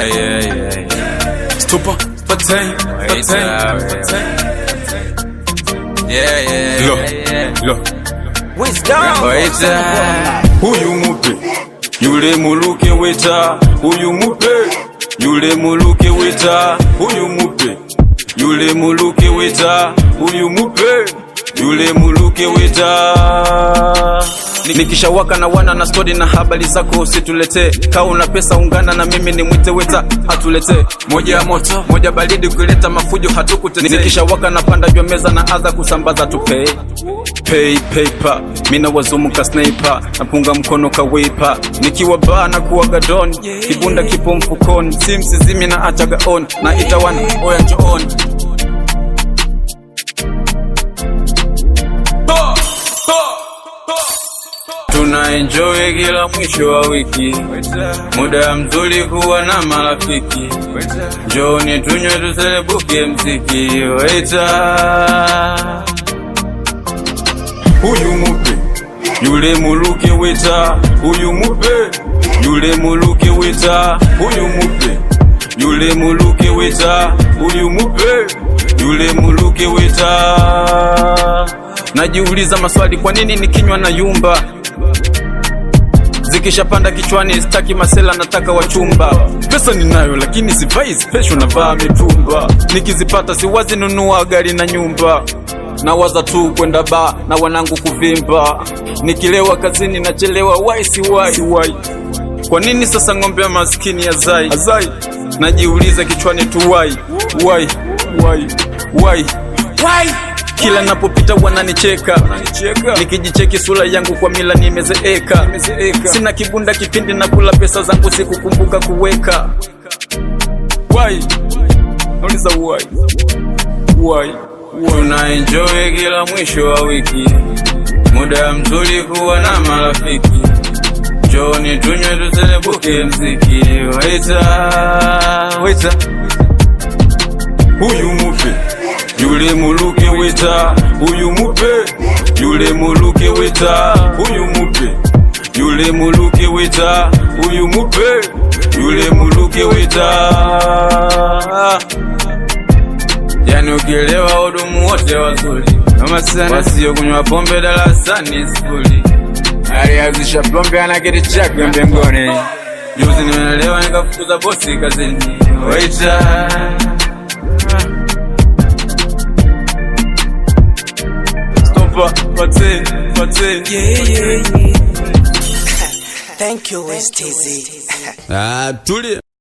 Yeah, yeah, yeah, yeah. Stupa, patain, Wait, patain, uh, patain. Yeah, yeah, Lo, yeah, yeah. lo. Wait, uh, Huyu mupe, yule muluke weta. Huyu mupe, yule muluke weta. Huyu mupe, yule muluke weta. Huyu mupe, yule muluke weta. Nikishawaka na wana na stori na habari zako usituletee. Kaa una pesa ungana na mimi ni mwite weta atuletee. Moja ya moto, moja baridi, ukileta mafujo hatukutetee. Nikishawaka na panda juu ya meza na adha kusambaza tupee pay paper mina wazumuka sniper napunga mkono kawipa nikiwa baa na kuwaga don kibunda kipo mfukoni simsizimi na achaga on na itawana oya njooni tuna enjoy kila mwisho wa wiki muda mzuri kuwa na marafiki njoni tunywe tuselebuke mziki waita huyu mupe yule muluke weta huyu mupe yule muluke weta huyu mupe yule muluke weta huyu mupe yule muluke weta najiuliza maswali kwa nini nikinywa na yumba zikishapanda kichwani staki masela nataka wachumba pesa ninayo lakini sivai special navaa mitumba nikizipata siwazi nunua gari na nyumba nawaza tu kwenda ba na wanangu kuvimba nikilewa kazini nachelewa wai si wai, si wai. kwa nini sasa ng'ombe ya maskini ya zai azai najiuliza kichwani tu wai wai wai wai wai kila napopita wananicheka nikijicheki sura yangu kwa mila nimezeeka sina kibunda kipindi na kula pesa zangu sikukumbuka kuweka wai nauliza wai wai tuna enjoy kila mwisho wa wiki muda mzuri kuwa na marafiki joni tunywe tuselebuke mziki waita waita huyu mupe yule muluke weta huyu mupe yule muluke weta huyu mupe yule muluke weta huyu mupe yule muluke weta yani ukielewa hudumu wote wazuri kama sana wasio kunywa pombe darasani skuli alianzisha pombe ana kiti chake mbinguni juzi nimeelewa nikafukuza bosi kazini waita Stopa, patin, patin. Thank you, West TZ. ah, tulia.